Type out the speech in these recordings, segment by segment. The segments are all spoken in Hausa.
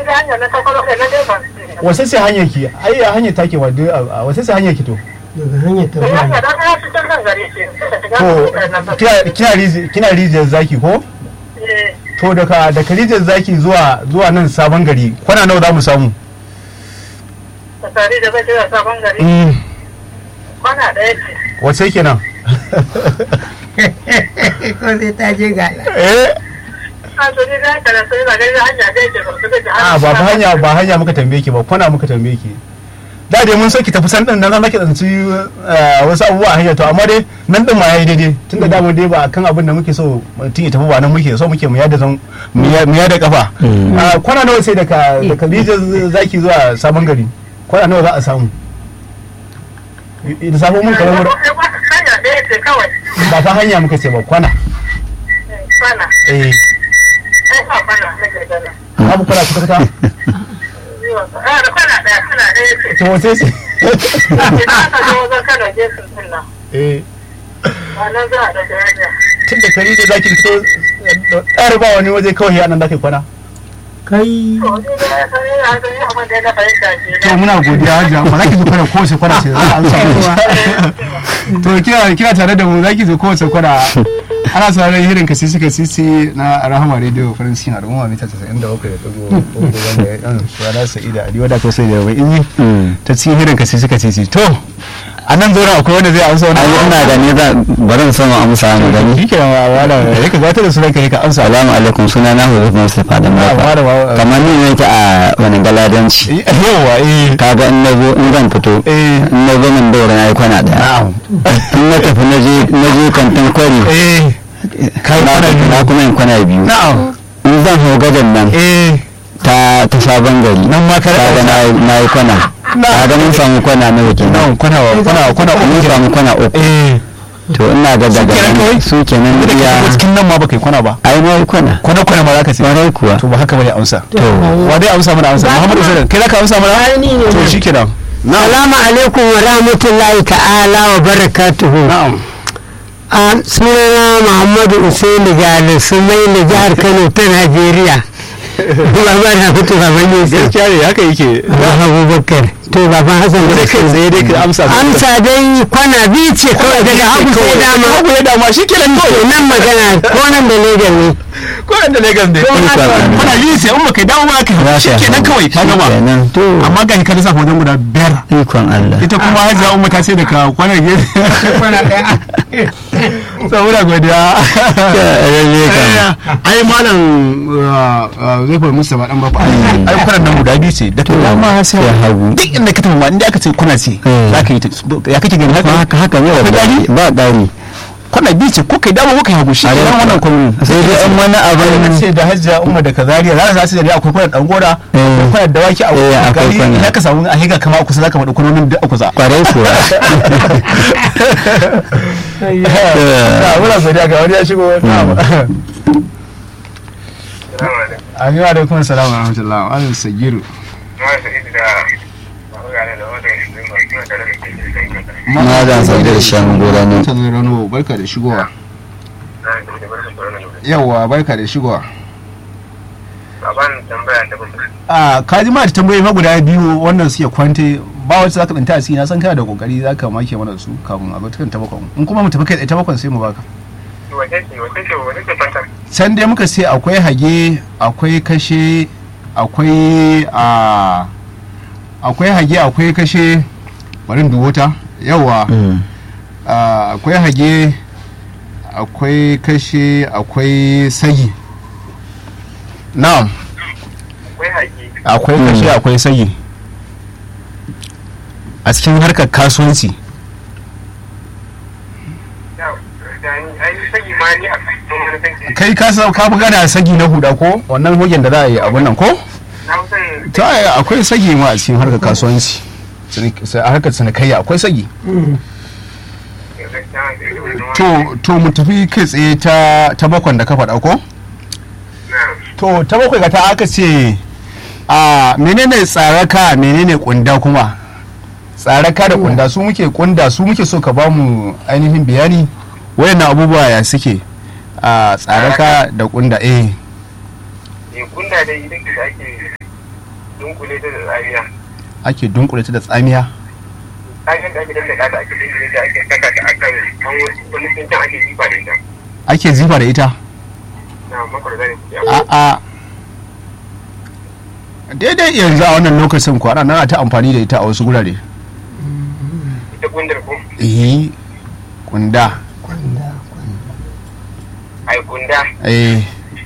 da hanyar na takwaro da na dai ban sani. wace ce hanyar ki ai a hanyar take wa duk a wace ce hanyar ki to daga hanyar ta Da hanyar da ana cikin nan gari ce. Sai da shiga to da nan ba. kina kina riji- kina rijiyar zaki ko Eh, to daga daga rijiyar zaki zuwa zuwa nan sabon gari kwana nawa za mu samu da tare da zai kira sabon gari. Mm, Kwana ɗaya ce. wace kenan ko sai ta je ga eh A to ni da haka da sai da gari hanya da yake ba su da a ba fa hanya ba hanya muka tambaye ki ba kwana muka tambaye ki da dai mun so ki tafi san din nan zaki tsanci eh, wasu abubuwa a hanya to amma dai nan din ma yayi daidai tunda da mu dai ba akan abin da muke so mutum ya tafi ba nan muke so muke mu yada zan mu ya- mu yada kafa Ah, kwana nawa sai daga daga rijiyar zaki zuwa sabon gari kwana nawa za a samu da sabon mun kamar Hanya ɗaya ce kawai. ba fa hanya muka ce ba kwana Eh, Kwana. eh Ai ba kwana na gagara. babu kwana kuka ta Ah, da kwana ɗaya kwana ɗaya ce. to wace ce Idan aka zo wajen kana gefen din nan. eh A nan za a ɗauki hanya. tun da kari da zaki fito tsari ba wani waje kawai ya nan zaki kwana kai To, ni da ya san yana da yi abin da ya na fahimta ke to muna godiya hajiya ba za ki zo kwana kowace kwana ce za a amsa mu to kina kina tare da mu za ki zo kowace kwana ana sauraron hirin ka sisi ka sisi na rahama radio farin cikin al'umma mita 97 da dogo wanda yan shara sa'ida ali wadda ko sai da mai inji ta cikin hirin ka sisi ka sisi to a nan zo akwai wanda zai amsa wani ai ina gani za bari in sama amsa mu gani shi ke ma wala ya ka zata da sunan ka ka amsa salamu alaikum suna na hudu mustapha da Ah, mafa wala, wala. kamar ni ne ke a wani galadanci yawa eh kaga in na zo in zan fito eh in na zo min daura na yi kwana daya na'am in na tafi na je na je kantin kwari eh kai na kwana biyu na kuma yin kwana biyu na'am in zan hau gadan nan eh ta ta sabon gari nan ma ka kaga na yi- na yi kwana kaga mun samu kwana nawa kenan nan kwana kwana kwana mun uku samu kwana uku eh to ina ga daga kenan nan kawai? su kenan da ke iya shigo cikin nan ma baka yi kwana ba ai na yi kwana kwana kwana ma zaka ce kwarai kuwa to ba haka bane amsa to wa dai amsa mana amsa Muhammadu Usaidan kai zaka amsa mana Ai, ni ne to nan. shikenan Salamu alaikum wa rahmatullahi ta'ala wa barakatuhu. na'am A sunana Muhammadu Usaini Gali Sumaili jihar Kano ta Najeriya. Baba na fito baban Yusuf. gaskiya ne haka yake Ba Abubakar. To baban Hassan da sai kai tsaye dai ka amsa Amsa dai kwana biyu ce kawai daga hagu sai dama. hagu ya dama shikenan To kawai nan magana ko nan da Legas ne. ko inda Lagos ne Ko haka. kana yi sai in baka dawo ba ka shikenan kawai ka gama kenan to amma ga ka lissafa wajen guda biyar ikon Allah ita kuma hajiya umma ta ce da ka kwana gefe Kwana ɗaya. saboda godiya lalle kam ai malam zai fa musa ba dan ba ai kwanan nan guda biyu ce da ta dama sai sai hagu duk inda ka tafi ma inda aka ce kuna ce Mm. za ka yi ta ya kake gani haka haka haka ne Akwai wallahi daɗi? ba ɗari kuna biyu ce ko kai dama ko kai hagu shi ne wannan kuma sai dai an wani abin ce da hajjia umma da kazariya za za su da akwai kwanan dan gora akwai kwanan dawaki a Eh, akwai gari kwanan. idan ka samu a higa kama kusa zaka faɗi kwanonin duk a kusa kwarai kuwa na muna godiya ga wani ya shigo Amin wa alaikum salam wa rahmatullah wa alaikum sagiru ma da sai da shan gora ne ta zai rano barka da shigowa yawa barka da shigowa a kaji ma da tambayoyi ma guda biyu wannan suke kwante ba wacce zaka danta a ciki na san kana da kokari zaka make mana su kafin a batukan tabakon in kuma mu tafi kai tsaye tabakon sai mu baka can dai muka ce akwai hage akwai kashe akwai a akwai hage akwai kashe bari in dubo ta yawa Mm. Ah, akwai hage akwai kashe akwai sagi na'am akwai kashe akwai sagi a cikin harkar kasuwanci kai ka sa ka buga da sagi na huda ko wannan hogen da za a yi abun nan ko ta yaya akwai sagi ma a cikin harkar kasuwanci Cinik- sai a harkar cinikayya akwai sagi to to mu tafi kai tsaye ta ta bakwan da ka faɗa ko to ta bakwai ga ta aka ce a menene tsaraka menene kunda kuma tsaraka da kunda su muke kunda su muke so ka ba mu ainihin bayani wayannan abubuwa ya suke a tsaraka da kunda eh kunda dai idan da ake dunkule ta da tsariya ake dunkule ta da tsamiya kayan da ake dandaka ta ake dunkule ta ake saka ta akan an wani tsintan ake jifa da ita ake zifa da ita na makar zane a'a daidai yanzu a wannan lokacin kwana na ta amfani da ita a wasu gurare ita gundar ko eh kunda ai gunda eh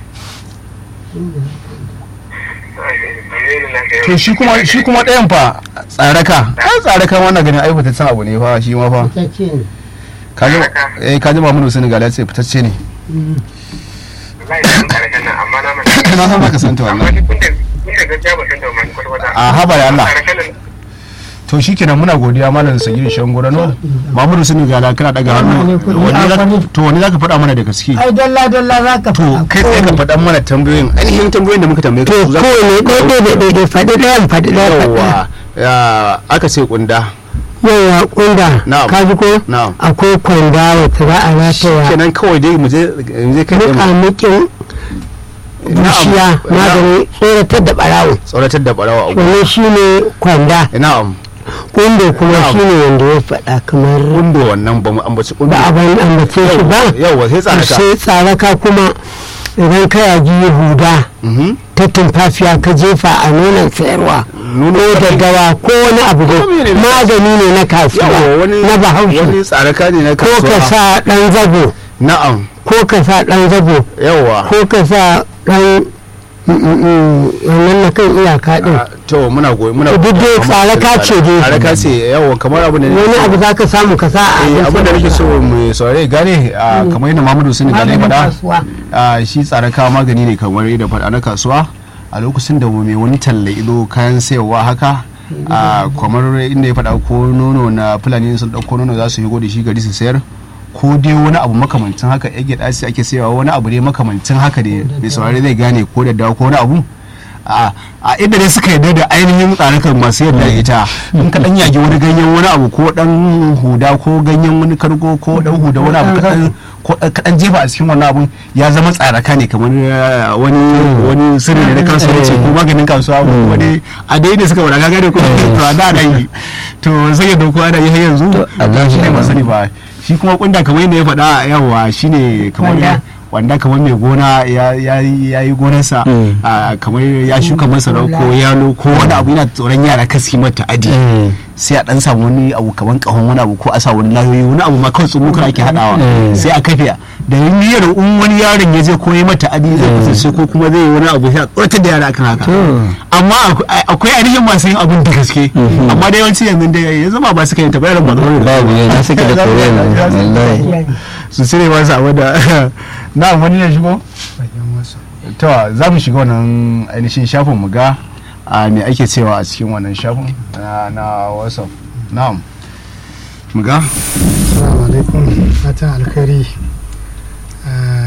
to shi kuma shi kuma ɗayan fa tsaraka ai tsaraka wannan ganin ai fitaccen abu ne fa shi ma fa ta ce ne kaji eh kaji Muhammadu Senegal ya ce fitacce ne wallahi da kare kan nan amma na manta na san baka santa amma wannan ni gundar gundar gaskiya ba san da wani kwata kwata a haba da Allah kare kan nan to shikenan muna godiya malam Sagiri Shangorano Muhammadu Senegal kana daga hannu wani za- to wani zaka faɗa mana da gaske ai dalla dalla za ka to kai tsaye ka faɗa mana tambayoyin ainihin tambayoyin da muka tambaye to ka su za ka kowane ɗaiɗai da ɗaiɗai faɗi ɗayan faɗi ɗaya faɗi ɗaya yawa ya aka ce kunda yawa kunda Na'am. ka ji ko Na'am. akwai kwanda wacce za a rataya kenan kawai dai mu je mu je kai tsaye mu- muƙamuƙin bushiya Na'am. magani tsoratar da ɓarawo tsoratar da barawa a wannan shine kwanda na'am kundo kuma Na'am. shine wanda ya faɗa kamar kundo wannan ba mu ambaci kundo ba a ban ambace shi ba yawa sai tsaraka sai tsaraka kuma idan ka yaji huda Mhm. ta tumfafiya ka jefa a nonon sayarwa Nono ko kaɗai. daddawa ko wani abu da Ko mene ne? magani ne na kasuwa yawa wani na wani bahaushe tsaraka ne na ko ka kasuwa sa ɗan zago na'am ko ka sa ɗan zago yawa ko ka sa ɗan mm, mm, mm, wannan na kan iyaka ɗin Ah, to muna goyi muna Duk dai tsaraka ce dai. tsaraka ce yawa kamar abu ne wani abu za ka samu ka sa a eh abin da nake so kasuwa. mu saurare gane ah, kamar yadda Muhammadu Sani gane Maganin faɗa kasuwa. ah, shi tsaraka magani ne kamar yadda faɗa na kasuwa a lokacin da mai wani talla ido kayan sayarwa haka ah, kamar inda ya faɗa ko nono na fulani sun ɗauko nono za su yi da shi gari su sayar ko dai wani abu makamancin haka ya gyaɗa sai ake sayarwa wani abu ne makamancin haka ne mai saurare zai gane ko da dawa ko wani abu a a inda dai suka yarda da ainihin tsarakan masu yadda ita in ka dan yage wani ganyen wani abu ko dan huda ko ganyen wani kargo ko dan huda wani abu kadan ko dan kadan jefa a cikin wannan abun ya zama tsaraka ne kamar eh, wani wani sirri ne na kasuwanci ko maganin kasuwa ko wani a dai ne suka wada gaga ne ko to a da da yi to sai ya dauko ana yi har yanzu Allah shi ne ya masani ba shi kuma kunda kamar yadda ya faɗa yawa shine kamar Wanda? wanda kamar mai gona ya ya ya yi gonarsa Mm. a kamar ya shuka masara ko yalo ko wani abu yana tsoron yara kasi mata adi Mm. sai a dan samu wani abu kamar kahon wani abu ko a sa wani layoyi wani abu ma kawai tsumukar ake hadawa Mm. sai a kafe da niyyar in wani yaron ya je koyi mata adi zai kasance ko kuma zai yi wani abu sai a tsoratar da yara akan haka amma aku- akwai ainihin masu yin abun da gaske amma da yawanci yanzu da ya zama ba su kai ta bayar ba babu ne na suke da koren wallahi su cire masa abu da na wani ya shigo to za mu shiga wannan ainihin shafin mu ga a me ake cewa a cikin wannan shafin na na whatsapp na'am mu ga Assalamu alaikum fatan alkhairi Ah,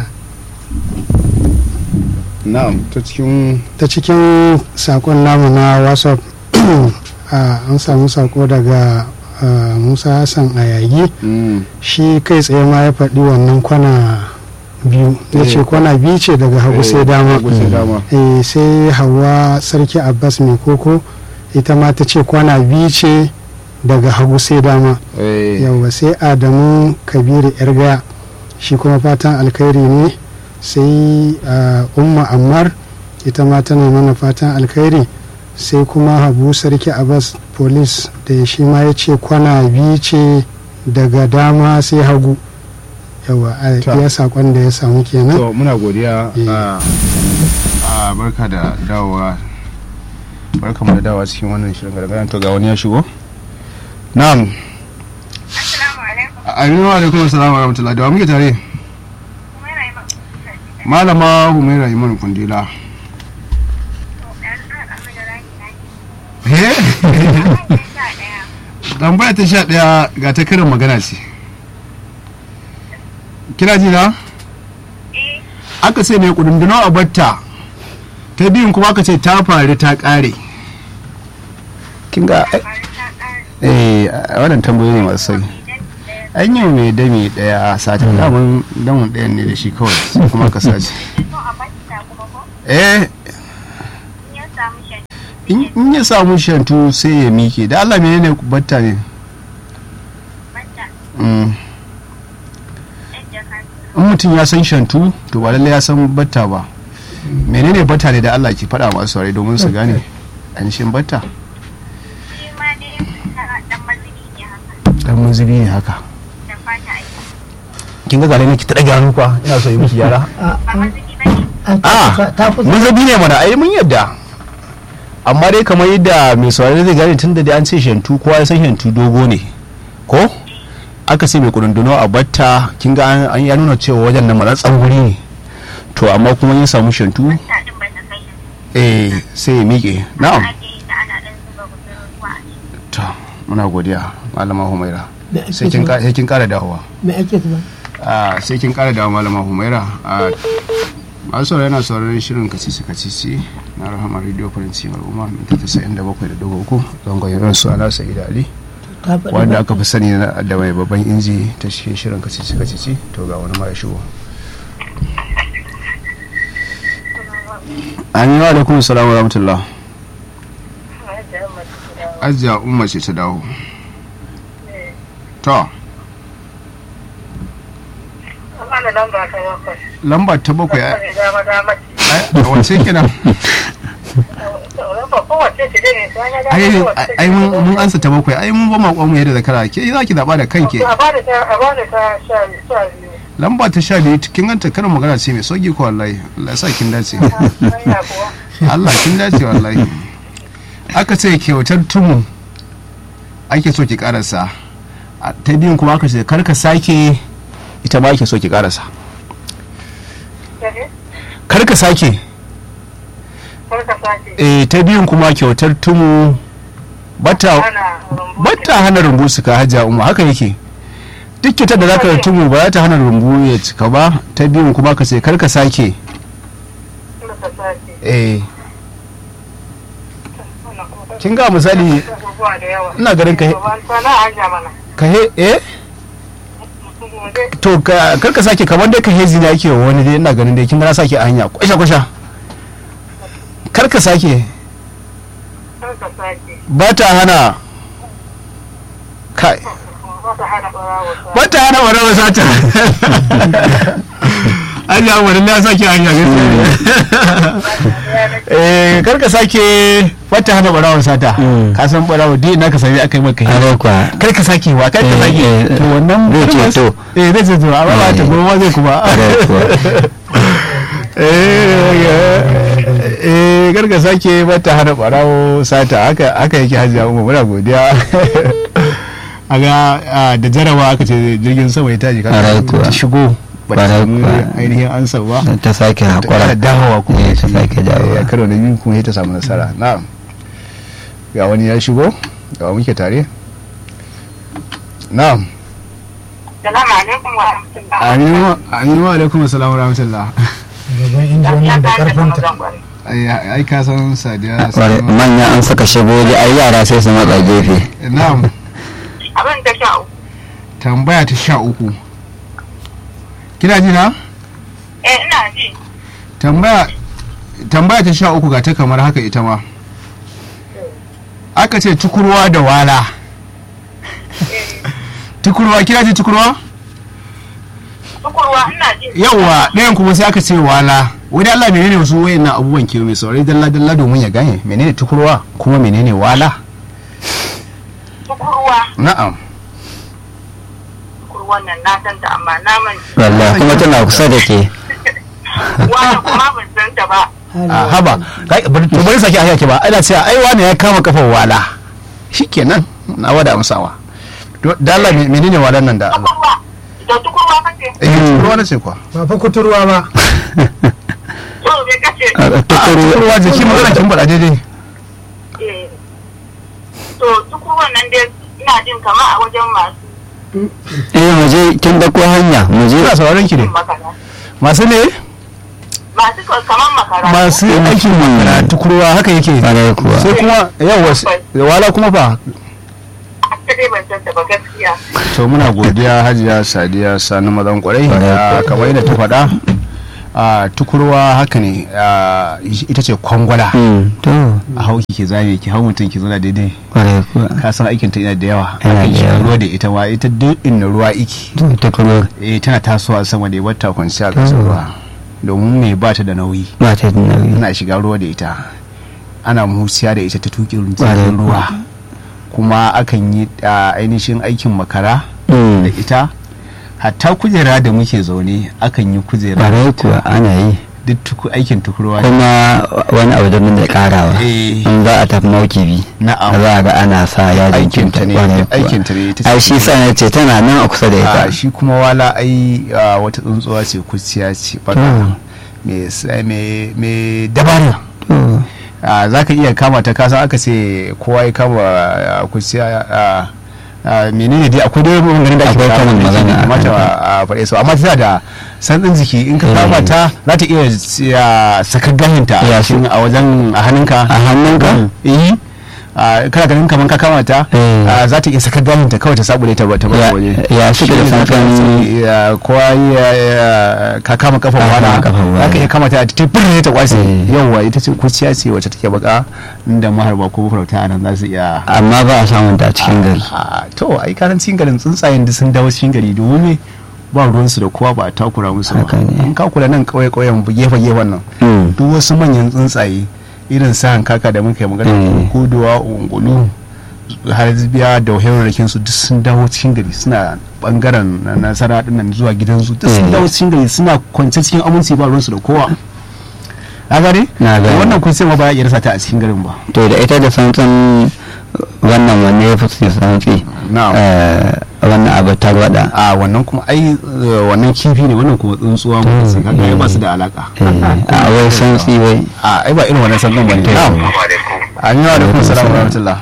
na'am ta cikin ta cikin sakon namu na whatsapp ah, an samu sako daga ah, musa hassan ayagi mm, shi kai tsaye ma ya faɗi wannan kwana biyu ya ce Eh. kwana biyu ce daga hagu sai dama hagu sai dama Eh, sai hawa sarki abbas mai koko ita ma ta ce kwana biyu ce daga hagu sai dama eh, yauwa sai adamu kabiru yarga shi kuma fatan alkhairi ne sai ah, umma ammar ita ma tana mana fatan alkhairi sai kuma habu sarki abbas police da shi ma ya ce kwana biyu ce daga dama sai hagu yawa a Ta. iya sakon da ya samu kenan to muna godiya Eh. a a barka da dawowa barka mu da dawowa cikin wannan shirin gargaɗin to ga wani ya shigo na'am assalamu alaikum aminu alaikum assalamu wa rahmatullahi da wa muke tare kuma yana yi maka malama humaira iman kundila Eh? tambaya ta sha ɗaya ga ta karin magana ce kina ji na aka ce ne kudundunau a batta ta biyun kuma aka ce ta faru ta ƙare kin ga eh a wannan tambayoyi ne masu sauki an yi mai dami daya a satin damun damun ɗayan ne da shi kawai sai kuma ka sace eh in in ya samu shantu sai ya mike da Allah menene batta ne Mm. in mutum ya san shantu to ba lallai ya san batta ba menene batta ne da Allah ke faɗa masu saurari domin su gane anishin batta dan mazubi ne haka kin ga gare ne ki ta dage hannu kwa ina so yi miki gyara a mazubi ne mana ai mun yadda amma dai kamar yadda mai saurari zai gane tun da dai an ce shantu kowa ya san shantu dogo ne ko aka ce mai kudunduno a batta kin ga an- an ya nuna cewa wajen nan matsatsan wuri ne to amma kuma ya samu shantu eh sai ya miƙe na'am to muna godiya malama humaira sai kin ka- sai kin kara dawowa me ake zuba a sai kin kara dawowa malama humaira a masu saurari yana sauraron shirin kacici kacici na rahama radio faransi al'umma minti 97.3 zangon irin su ala sa'ida ali ta faɗi wanda ba. aka fi sani na- da mai babban inji ta cikin shirin kacici kacici to ga wani ma ya shigo amin wa alaikum salam wa rahmatullah ajiya umma ce ta dawo to Ana lamba ta bakwai. lamba ta bakwai a Dama dama ce. a wace kenan Lamba kowace ce dai ne sai na dama ai kowace ai ce. mun mun ansa ta bakwai ai mun ba ma mu yadda zakara ke za ki zaba da kanki A bada ta a bada ta sha sha biyu. lamba ta sha biyu kin ganta karin magana ce mai sauki ko wallahi Allah ya sa kin dace Hanya kuwa. Allah kin dace wallahi aka ce kyautar tumu ake so ki karasa A ta biyun kuma aka ce karka sake ita ma ake so ki karasa Kaje? karka sake Kar ka sake. eh ta biyun kuma kyautar tumu bata Ana rumbu. bata hana rumbu su ka hajja umma haka yake duk kyautar da zaka tumu ba za ta hana rumbu ya cika ba ta biyun kuma ka ce karka sake Kar ka sake. eh Wannan kuma- kin ga misali Abubuwa da yawa. ina ganin ka Ba ta na hanya mana. ka he eh Gobe. to ka karka sake kamar dai ka hezi ne ake wa wani dai ina ganin dai kin ga na sake a hanya kwasha kwasha karka sake Kar ka sake. ba ta hana kai Ba ta hana ɓarawo sa. ba ta hana wani wasa ta an yi wani na sake a hanya gaskiya ne eh karka sake ba ta hana barawon sata Mm. ka san barawo dai na ka sami aka yi maka hezi haka kuwa kar ka sake wa kar ka Eh, sake eh, to wannan zai ce to. eh zai ce to amma ba ta Eh. goma zai kuma Ƙwarai kuwa. eh garga sake bata hana barawo sata haka haka yake hajiya umma muna godiya aga ah, da jarawa aka ce jirgin sama ya tashi Ƙwarai kaga kuwa. ta shigo ba ta Ƙwarai samu kuwa. ainihin ansa ba ta sake ta haƙura dawowa kuma Eh, ta sake dawowa. ya karo da biyu kuma ya ta samu nasara na'am ga wani ya shigo ga muke tare na'am Salamu alaikum wa rahmatullah. aminu aminu wa alaikum assalam wa rahmatullah gaban injiniyan da karfinta ai ai ka san sadiya Ƙwarai, manya an saka shagogi ai yara sai su matsa gefe na'am Abin da sha uku. tambaya ta sha uku kina ji na Eh ina ji. tambaya tambaya ta sha uku ga ta kamar haka ita ma aka ce tukurwa da wala tukurwa kina ji tukurwa Tukurwa ina ji. yawwa ɗayan kuma sai aka ce wala wani Allah menene wasu wayannan abubuwan ke mai saurari dalla dalla domin ya gane menene tukurwa kuma menene wala Tukurwa. na'am Tukurwan nan na san ta amma na manta. wallahi kuma tana kusa da ke Wani kuma ban san ta ba. a haba kai bari to bari saki aya ke ba ana cewa ai wani ya kama kafar wala shikenan na wada amsawa To, da Allah me- menene walan nan da Allah Tukurwa. Da tukurwa kace. eh tukurwa na ce kwa ba fa kuturwa ba To me kace? A- a- a tukuru tukurwa jiki magana kin bada daidai Eh. To tukurwan nan dai ina jin kama a wajen masu eh mu je kin da ko hanya mu je ina sauraron ki ne yin makara. masu ne Masu kaman makara. masu aikin makara tukurwa haka yake Ƙwarai kuwa sai kuma yawa wala kuma fa Ta dai ban san ta ba gaskiya. to muna godiya hajiya sadiya sani mazan kwarai Kwarai da kuwa. kamar yadda ta faɗa a tukurwa haka ne a, ita ce kwangwala Mm, to a hau ki zame ki hau mutum ki zauna daidai kwarai kuwa ka san aikin ta ina da yawa Yana akan da shiga yawa. ruwa da ita ma ita duk inda ruwa iki to ta kuma eh tana tasowa sama da wata kwanciya a ƙasar ruwa domin me ba ta da nauyi ba ta da nauyi tana shiga ruwa da ita ana musiya da ita ta tuƙin Ƙwarai jirgin ruwa kuma akan yi a ainihin aikin makara Mm, da ita hatta kujera da muke zaune akan yi kujera da kwarai ita. kuwa ana yi duk tuku- aikin tukurwa kuma wani abu da mun da karawa Eh. in za a tafi maukibi na'am za a ga ana sa yajin aikin ta ne kwarai kuwa. aikin ta ne ita ai ce shi sa na ce tana nan a kusa da a ita shi kuma wala ai a, wata tsuntsuwa ce kuciya ce baka Mm. mai sa- mai mai dabara To, a, za ka iya kama ta kasan aka ce kowa ya kama a, kuciya a, a, menene dai akwai dai maganganun da ake Akwai faɗa karin wanda yake magana a kamata kan a a faɗe su amma tana da santsin jiki in ka Eh. kama ta za ta iya ya, sakar gahinta Ya, a cikin- a wajen a hannunka a hannunka eh a, kana ganin kamar ka kama ta Eh. a, za ta iya sakar gahinta kawai ta sabule ta ta bar Ya- waje ya suke da Shi ne za ka santsin- ya kowa ya ya- ka kama kafan Ka kama wala kafan wala. za ka iya kama ta ta fure ta kwasi Eh. yauwa ita ce kuciya ce wacce take baka inda maharba ko farauta a nan za su iya amma ba a samun ta a cikin gari a to ai karancin garin tsuntsayen da sun dawo cikin gari domin me ba ruwansu da kowa ba a takura musu ba Haka ne. in ka kula nan kauye kauyen gefe gefen nan Mm. duk wasu manyan tsuntsaye irin sa kaka da muka yi magana Mm. kuduwa ungulu har biya da hirarrakin su duk sun dawo cikin gari suna bangaren na- nasara din nan zuwa gidansu duk sun Mm. dawo cikin gari suna kwance cikin aminci ba ruwansu da kowa na gane Na gane. wannan kun sai ma ba ya iya rasa ta a cikin garin ba to da ita da santsin wannan wanne ya fi su santsi Na'am. Eh, wannan abu tarwada a wannan kuma ai eh, wannan kifi ne wannan kuma tsuntsuwa mu sai kaga ai ba su da alaka Eh, a wai santsi wai a ai ba irin wannan sannan bane na'am Assalamu alaikum. an yi wa alaikum salam wa rahmatullah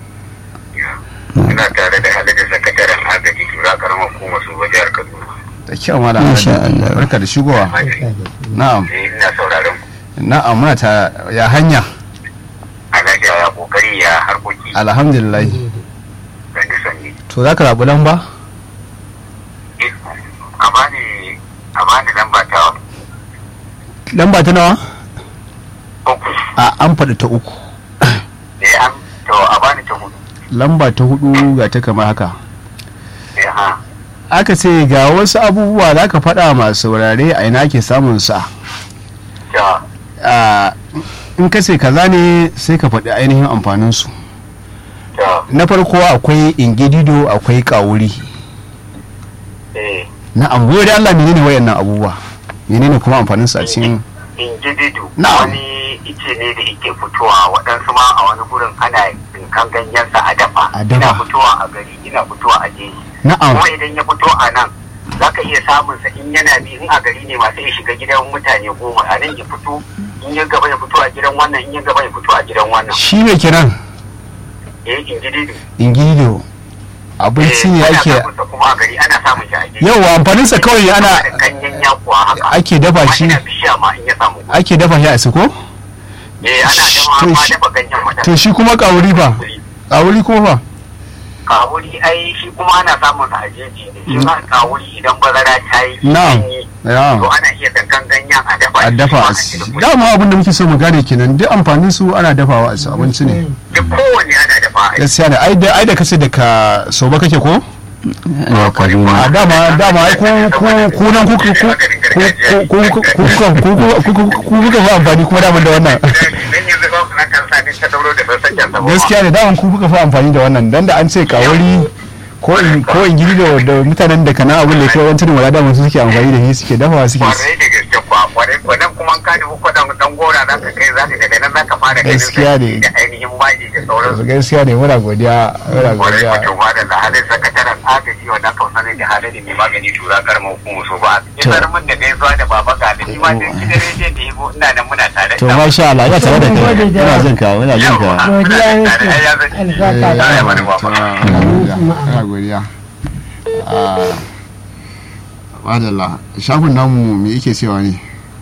Ina tare da halittar sakataren agaji tura karamar hukumar su ba jihar Kaduna. da kyau malam Masha Alhaji. Allah. barka da shigowa na'am Eh, Ina sauraron ku. na'am muna ta ya hanya Alhaji ya kokari ya harkoki alhamdulillah sanni sanni. to za ka zaɓi lamba Eh, A bani a bani lamba ta lamba ta nawa uku. a an faɗi ta uku Eh an to a bani ta hudu. lamba ta hudu ga ta kamar haka Eh ha. aka ce ga wasu abubuwa za ka faɗa masu saurare a ina ake samun sa Ta a in ka ce kaza ne sai ka faɗi ainihin amfaninsu ta na farko akwai ingidido akwai kawuri eh na ambuwa da Allah menene wayannan abubuwa menene kuma amfaninsu a cikin injididu Na'am. wani ice ne da yake fitowa waɗansu ma a wani gurin ana tsinkan ganyensa a dafa A dafa. ina fitowa a gari ina fitowa a jeji na'am kuma idan ya fito a nan za ka iya samun sa in yana bi in a gari ne masu ya shiga gidan mutane goma a nan ya fito in ya gaba ya fito a gidan wannan in ya gaba ya fito a gidan wannan shi ne kiran eh injididu ingidido abinci ne ana ake samun sa kuma a gari ana samun shi a jeji yawa amfaninsa kawai ana da ganyen yakuwa haka ake dafa Amma shi ina bishiya ma in ya samu ake dafa shi a siko eh ana To dafa ma shi- dafa ganyen mata to shi kuma kawuri fa kawuri kuma fa kawuri ai shi kuma ana samun sa a jeji ne shi ma kawuri idan bazara ta yi Na'am. sanyi, Na'am. to ana iya dankan ganyen a dafa a shi, dafa shi ma a ana ci iya dafa dama abin da muke so mu gane kenan duk amfanin su ana dafawa a ci abinci ne shi. duk kowanne ana dafa a gaskiya ne ai da ai da kace da ka so ba kake ko da kaduna a dama dama ai ku ku ku nan ku ku ku ku ku ku ku ku kuka fi amfani kuma daman da wannan dan yanzu ba su na kan sa din ta dauro da ban sakin sa ba gaskiya ne daman ku kuka fi amfani da wannan dan da an ce kawari ko in ko in gidi da da mutanen da kana abin da ke wancan wala daman su suke amfani da shi suke dafawa suke kwarai da gaske kwa kwarai kwa nan kuma ka nufi kwadan dan gora za ka kai za ka daga nan za ka fara ganin Gaskiya ne. da ainihin maji da sauransu gaskiya ne muna godiya muna kwarai godiya kwa tuba da halin sakataren agaji wanda aka sani da halin mai magani tura karma hukumu so ba isar min da gaisuwa da baba ga da shi ma dai gidan rediyon da yabo ina nan muna tare to masha Allah ya tare da kai Gode da muna jin ka muna jin ka Godiya Tare, yake. ai, ya zan- Albarka da Ai, wani baba. ana godiya madalla shafin namu me yake cewa ne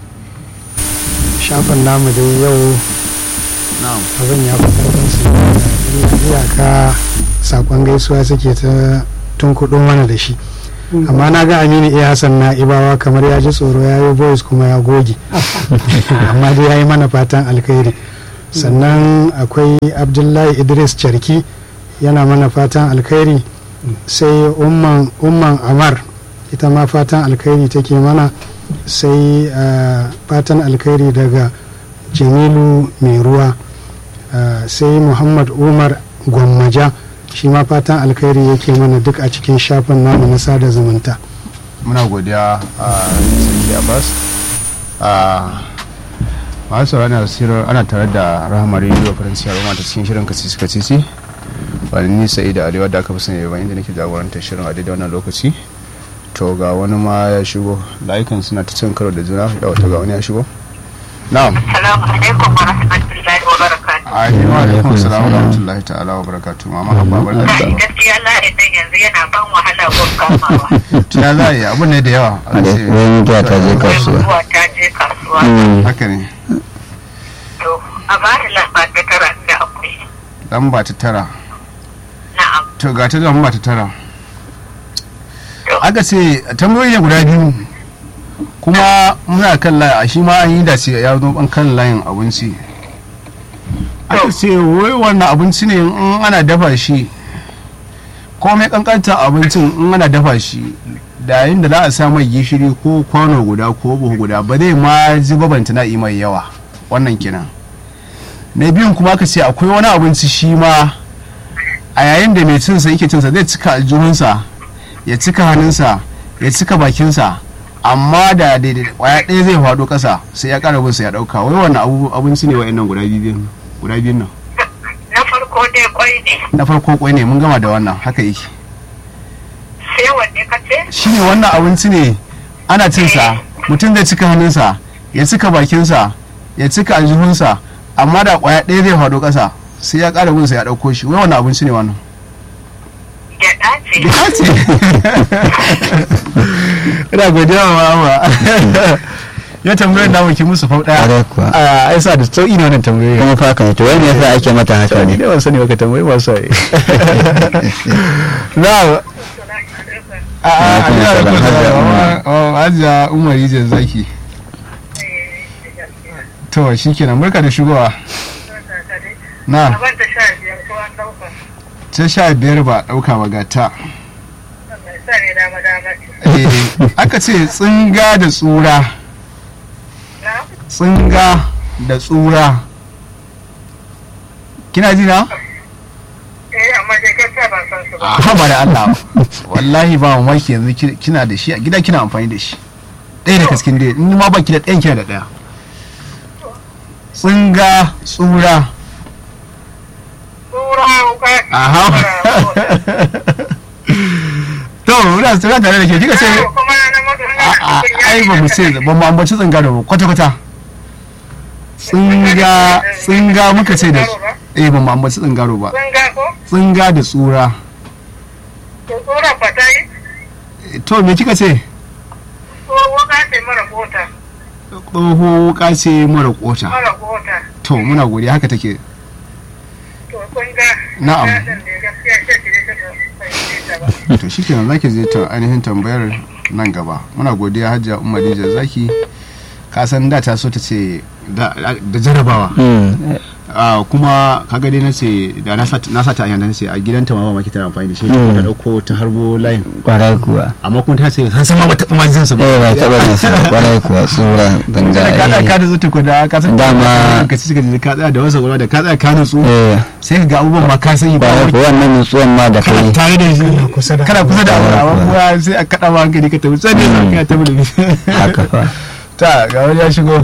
shafin namu dai yau na'am abin ya fi karfin su illa iyaka sakon gaisuwa suke ta tunkuɗo mana da shi amma na ga aminu iya hassan na ibawa kamar ya ji tsoro ya yi voice kuma ya goge amma dai ya yi mana fatan alkhairi sannan akwai abdullahi idris charki yana mana fatan alkhairi sai umman umman amar ita ma fatan alkhairi take mana sai ah, fatan alkhairi daga jamilu mai ruwa ah, sai muhammad umar gwammaja shi ma fatan alkhairi yake mana duk a cikin shafin namu na sada zumunta muna godiya a sarki abbas a masu saurari na sirar ana tare da rahama rediyo faransi a roma ta cikin shirin kasisi kasisi wani nisa da arewa da aka fi sani yaban inda nake jagorantar shirin a daidai wannan lokaci to ga wani ma ya shigo layukan suna ta cin karo da juna yawa to ga wani ya shigo na'am Assalamu alaikum wa rahmatullahi wa barakatuh. a yi wa alaikum salam wa rahmatullahi ta'ala wa barakatu mama habba barka da Kai gaskiya la'idan yanzu yana ban wahala gun kamawa. tuna za a yi abun ne da yawa a ce- wani mutuwa ta je Wai kasuwa mutuwa ta je kasuwa. Mm. haka ne To, a ba ni lamba ta tara da akwai. lamba ta tara Na'am. to ga ta lamba ta tara aka ce tambayoyi ne guda biyu kuma muna kan layi a shi ma an yi da ce ya zo ban kan layin abinci aka ce wai wannan abinci ne in ana dafa shi komai kankanta abincin in ana dafa shi da yayin da za a sa mai gishiri ko kwano guda ko buhu guda ba zai ma zuba banta na mai yawa wannan kenan na biyun kuma aka ce akwai wani abinci shi ma a yayin da mai cinsa yake cinsa zai cika aljihunsa ya cika hannunsa ya cika bakinsa amma da daidai kwaya ɗaya zai faɗo ƙasa sai ya ƙara binsa ya ɗauka wai wannan abu abinci ne wa'annan guda biyun guda biyun nan Na farko dai kwai ne. na farko kwai ne mun gama da wannan haka yake Sai wanne ka ce? shi ne wannan abinci ne ana cinsa mutum zai cika hannunsa ya cika bakinsa ya cika aljihunsa amma da kwaya ɗaya zai faɗo ƙasa sai ya ƙara binsa ya ɗauko shi wai wannan abinci ne wannan Gyaɗa ce. ce ina godiya wa mama ya tambayar da muke musu fau daya Ƙwarai kuwa. a ai sa da sauki ne wannan tambayoyi kuma fa haka ne to wani yasa ake mata haka ni ne da ban sani baka tambayi ba sai na a a Alaikum ina da salam, Hajiya Umar. kusa hajiya umar yijin zaki to shikenan barka da shigowa na Ban da sha biyar ko an ɗauka. ta sha biyar ba ɗauka ba gata Sa ne dama dama. Eh, aka ce tsinga da tsura Na? tsinga da tsura kina ji na? Eh, amma dai gaskiya ban san su ba. haba da Allah wallahi ba mamaki yanzu ki- kina da shi a gida kina amfani da shi ɗaya da kaskin dai in ma baki da ɗayan kina da ɗaya tsinga tsura Tura wuka. aha to muna tsira tare da ke kika ce Kuma na mutu a- a- ai ba mu ce ba mu ambaci tsinga da ba kwata kwata tsinga tsinga muka ce da eh ba mu ambaci tsingaro ba Sun ga ko? tsinga da tsura To tura fata yi? to me kika ce Ko wuka ce mara kota. tsoho wuka ce mara kota Mara kota. to muna godiya haka take To kun ga. Na'am. ya ɗan da gaskiya ce ki ne ta fahimce ta ba. to shikenan zaki je ta ainihin tambayar nan gaba muna godiya hajjia umar dija zaki ka san da ta so ta ce da da jarabawa Mm. Ah, kuma kaga dai na ce da na sa na sa ta yana ce a gidanta ma ba maki tana amfani da shi Mm. ta dauko ta harbo layin kwarai kuwa amma kuma ta ce san san ma ba ta ma jin sa ba eh ba taɓa jin sa ba, kwarai kuwa tsura banga ka da ka da zuta ko da ka san Dama- ka ci ka ji ka tsaya da wasa gwada da ka tsaya ka nutsu eh sai ka ga abubuwan ma ka sani ba kwarai wai kuwa wannan nutsuwan ma da kana kai tare da shi kusa da kana kusa da abu Kwarai amma kuwa. kuma sai a kada ma hankali ka tafi sai ne za ka tafi da shi haka fa ta ga wani ya shigo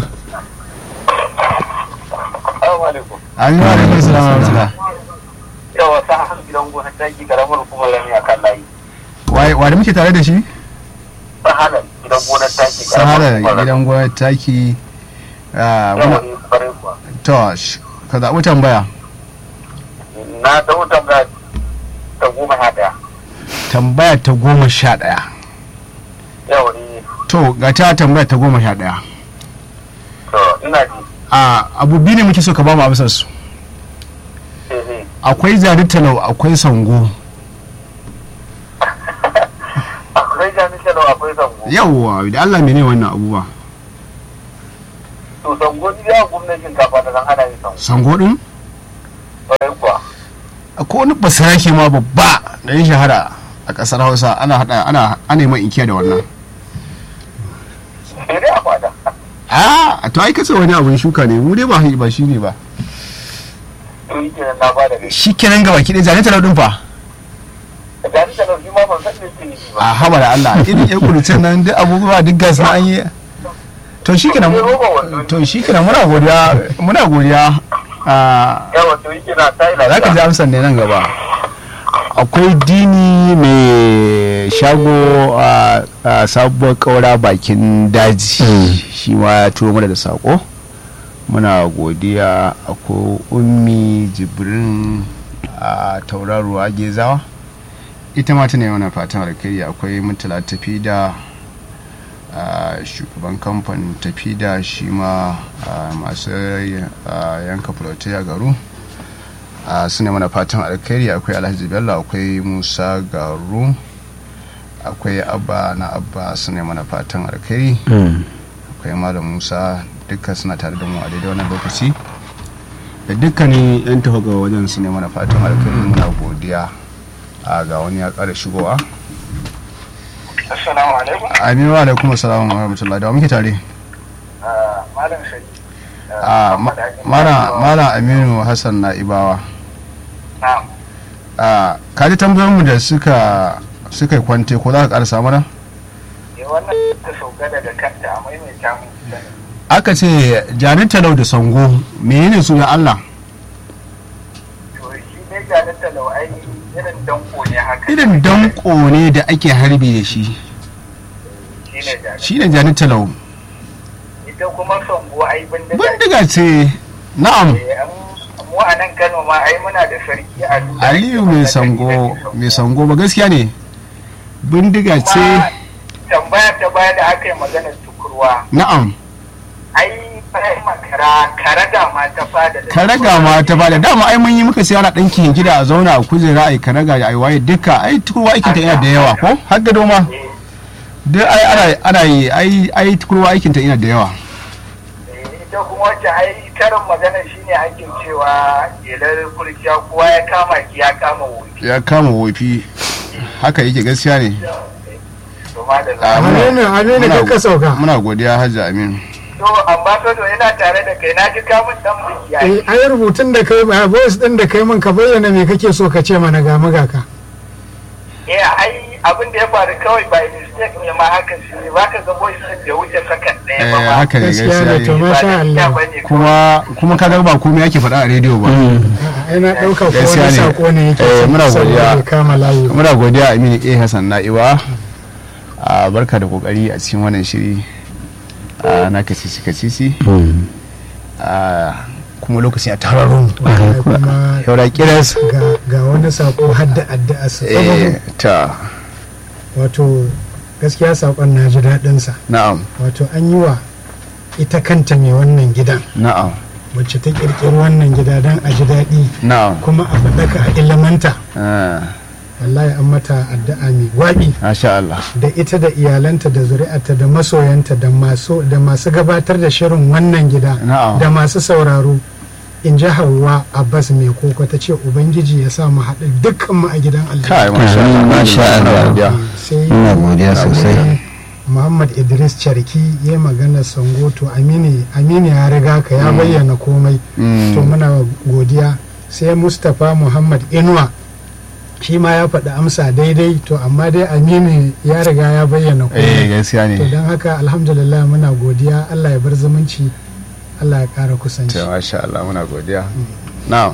Assalamu alaikum. amin wa alaikum salam wa rahmatullah Yawa ta han gidan gona taki karamar hukumar lami a kan layi. wai wa da muke tare da shi Sahalar gidan gona taki sahara karamar hukumar gidan gwamnati taki ah, Yawa muna ne kwarai kuwa. to sh- ka zaɓi tambaya Na ɗau tambaya ta goma sha ɗaya. tambaya ta goma sha ɗaya Yawa ne. to ga ta tambaya ta goma sha ɗaya To ina ji. a abu biyu ne muke so ka ba mu amsar su Eh, eh. akwai jari talau akwai sango Akwai jan talo akwai zango yawwa da Allah mene wannan abubuwa to zango ni ya gwamnatin kafa da zan ana yin zango sango din ƙwarai kuwa akwai wani basirake ma babba da ya shahara a kasar Hausa ana hada ana ana yi mai inkiya da wannan sai dai a fada a to ai kace wani abun shuka ne mu dai ba ba shi ne ba to yi kenan na bada gashi shi kenan ga baki ɗaya zane talau din fa da gani talo shi ma ban san me yake nufi ba a haba da Allah irin yan kurucin nan duk abubuwa duk gas na an yi to shi kenan to shi kenan muna godiya muna godiya a yawa to yi kenan ta yi za ka ji amsar ne nan gaba akwai dini mai shago a a sabuwar kaura bakin daji shi ma ya turo mana da sako muna godiya akwai ummi jibrin a tauraruwa gezawa ita ma tana yi mana fatan alkhairi akwai mutala tafi da a, shugaban kamfanin tafi da shi ma a, masu a, yanka fulotai a garu a suna mana fatan alkhairi akwai alhaji bello akwai musa garu akwai abba na abba suna mana fatan alkhairi akwai malam musa duka suna tare da mu a daidai wannan lokaci da dukkanin yan tafaga wajen su ne mana fatan alkhairi muna godiya a ga wani ya kara shigowa assalamu alaikum aminu wa alaikum assalamu wa rahmatullahi da wa muke tare Ah, malam shari a ma- mara mara aminu hassan na ibawa na'am a kaji tambayoyinmu da suka suka yi kwante ko za ka karasa mana eh wannan ta sauka daga kanta a maimaita mu sani aka ce janin talau da sango menene su ya Allah to shi dai ga talau ai irin danko ne haka irin danko ne da ake harbi da shi shi ne jani shi ne janin talau ita kuma sango ai bindiga bindiga ce na'am Eh, an- mu a nan kano ma ai muna da sarki a duniya aliyu mai sango mai sango ba gaskiya ne bindiga ce kuma tambaya ta baya da aka yi maganar tukurwa na'am ai bayan makara karaga ma ta fada da karaga ma ta bada dama ai mun yi muka sai ana ɗanki gida a zauna a kujera ai karaga ai waye duka ai tukurwa aikin ta yana da yawa ko har gado ma Eh, duk ai ana ana yi ai ai tukurwa aikin ta yana da yawa eh, ita kuma wacce ai karin magana shine ake cewa jelar kurciya kowa ya kama ki ya kama wofi ya kama wofi haka yake gaskiya ne to ma da Ah, za muna- aminu aminu muna- ka sauka muna godiya hajji aminu to ambassador ina tare da kai na ji kamun dan biki Eh, ai ai rubutun da kai a voice din da kai min ka bayyana me kake so ka ce mana ga muga ka eh ai abin da ya faru kawai by mistake ne ma haka shi ne baka ga voice din da wuce sakan ɗaya ba eh ma haka ne gaskiya ne to gaskiya ne ba masha da Allah bane kuma kuma kaga ba komai yake faɗa a rediyo ba ai na dauka ko Gaskiya wani ne. sako ne yake Eh, son muna saboda godiya. bai kama layi ba. muna godiya aminu a hassan na'iwa a barka da kokari a cikin wannan shiri a na kacici kacici a kuma lokacin a tararru Ai, kuma yaura kiras ga- ga wani sako hadda addu'a sa eh ta wato gaskiya sakon na ji daɗin sa na'am wato an yi wa ita kanta mai wannan gidan na'am wacce ta kirkiri wannan gida don a ji daɗi na'am kuma a faɗaka a ilimanta ah, wallahi an mata addu'a mai gwaɓi masha Allah da ita da iyalanta da zuri'arta da masoyanta da masu da masu gabatar da shirin wannan gida Na'am. da masu sauraro in ji hawa abbas mai koko ta ce ubangiji ya sa mu haɗu dukkan mu a gidan kai aljanna masha Allah Masha muna Allah. godiya. sai Ina godiya sosai. muhammad idris charki ya yi magana sangoto amini amini ya riga ka ya bayyana komai Mm. to muna godiya sai mustapha muhammad inuwa shi ma ya faɗi amsa daidai to amma dai amini ya riga ya bayyana eh komai gaskiya to ne don haka alhamdulillah muna godiya allah ya bar zumunci allah ya ƙara kusanci ta masha Allah muna godiya na'am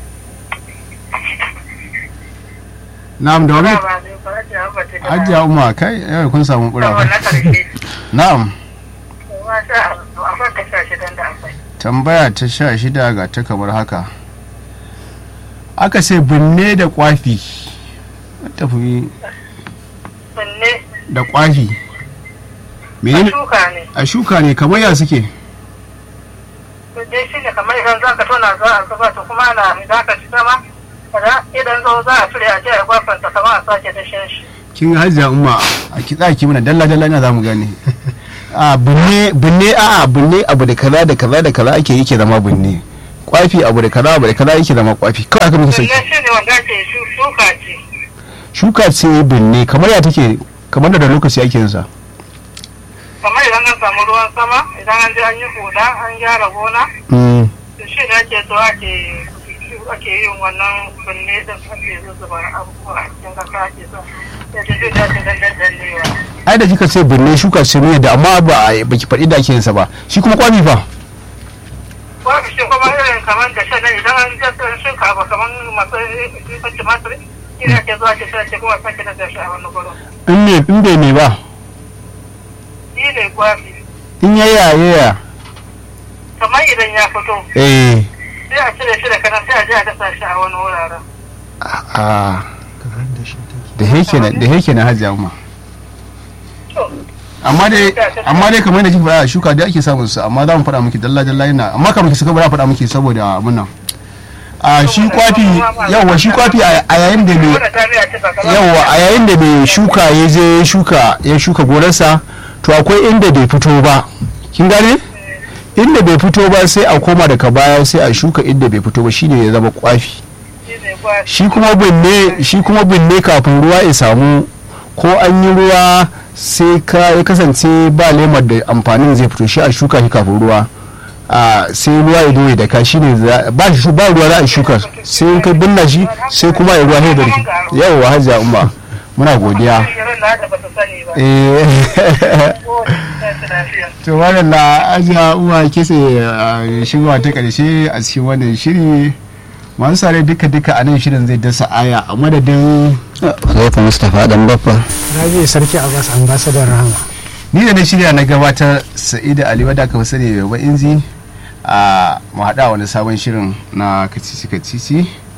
na'am da wani ajiya umma kai yau kun samu Saboda kura na karshe na'am masha Allah akwai kasashe dan da akwai tambaya ta sha shida ga ta kamar haka aka ce binne da kwafi tafi sanne da kwafi a menene shuka ne a shuka ne kamar ya suke to dai shi ne kamar idan za ka tona za a zuba to kuma ana idan ka ci sama kaza idan zo za a cire a je a gwafanta kamar a sake dashen shi kin ga hajiya umma a kitsa ki mana dalla dalla ina zamu gane a binne binne a a binne abu da kaza da kaza da kaza ake yake zama binne kwafi abu da kaza abu da kaza yake zama kwafi kawai haka muke sauki Sannan shi ne wanda ake shu- shuka ce. shuka ce binne kamar ya take kamar da da lokaci ake yin sa Kamar idan an samu ruwan sama, idan an je an yi huda, an gyara gona, Mm. to shi ne ake so ake ake yin wannan binne din ake zuzzuba abubuwa a cikin kasa ake so. Ya ce zai dace dan dandannewa. ai da kika ce binne shuka ce ne da amma ba a- baki faɗi da ake yin sa ba shi kuma kwafi fa Babu shi kuma irin kamar da shan idan an jasa shuka ba kamar masu shuka tumatir, shi ne ake zuwa ake sa ce kuma sake da shi a wani gurin. in me in bai me ba Shi ne kwafi. in yaya yaya Kamar idan ya fito, eh sai a cire shi da kanan sai a je a dasa shi a wani wuraren. a da heke na da heke na hajiya umma amma dai amma dai kamar yadda kika faɗa shuka dai ake samun su amma za mu faɗa miki dalla dalla yana amma kamar ki saka ba za faɗa miki saboda abun nan a shi kwafi yawa shi kwafi a a yayin da mai Wannan ta miya ce ba kamar- yawa a yayin da mai shuka ya je ya shuka ya shuka gonarsa to akwai inda bai fito ba kin gane inda bai fito ba sai a koma daga baya sai a shuka inda bai fito ba shine ya zama kwafi Shi ne kwafi. shi kuma binne shi kuma binne kafin ruwa ya samu ko an yi ruwa sai ka ya kasance ba lemar da amfanin zai fito shi a shuka shi kafin ruwa a sai ruwa ya doye da ka shi ne ba shi ba ruwa za a shuka sai in ka binna shi sai kuma ya ruwa sai da rike yawa hajiya umma muna godiya Irin da ba su sani ba. eh Ko da su lafiya. to wannan la ajiya uwa kese shigowa ta karshe a cikin wannan shiri masu sare duka duka a nan shirin zai dasa aya a madadin Khalifa Mustapha dan baffa rabi sarki abbas ambasadar rahama ni da na shirya na gabatar sa'ida ali wadda aka fi sani da yaba inzi a mu haɗa wani sabon shirin na kacici kacici